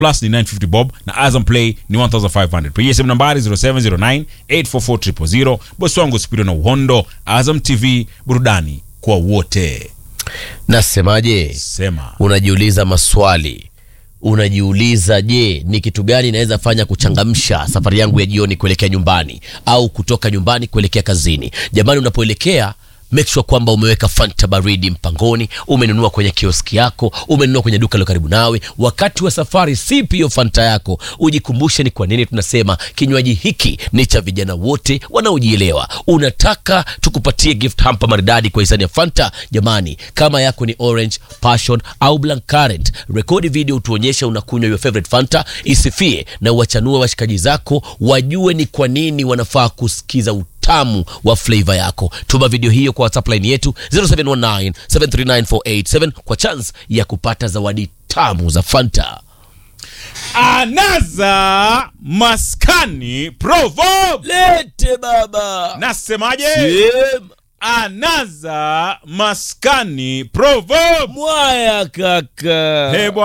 plus ni 950 bob na azam play ni 1500 pigia simu nambari 0709 844 bosi wangu spido na uhondo azam tv burudani kwa wote nasemaje sema unajiuliza maswali unajiuliza je ni kitu gani naweza fanya kuchangamsha safari yangu ya jioni kuelekea nyumbani au kutoka nyumbani kuelekea kazini jamani unapoelekea make sure kwamba umeweka fanta baridi mpangoni umenunua kwenye kioski yako umenunua kwenye duka lilo karibu nawe wakati wa safari sipi hiyo fanta yako ujikumbushe ni kwa nini tunasema kinywaji hiki ni cha vijana wote wanaojielewa unataka tukupatie gift hampa maridadi kwa hisani ya fanta jamani kama yako ni orange passion au black current rekodi video tuonyeshe unakunywa your favorite fanta isifie na uwachanue washikaji zako wajue ni kwa nini wanafaa kusikiza utamu wa flavor yako tuma video hiyo kwa whatsapp line yetu 0719 739 kwa chance ya kupata zawadi tamu za fanta anaza maskani proverb lete baba nasemaje Sema. anaza maskani proverb mwaya kaka Hey,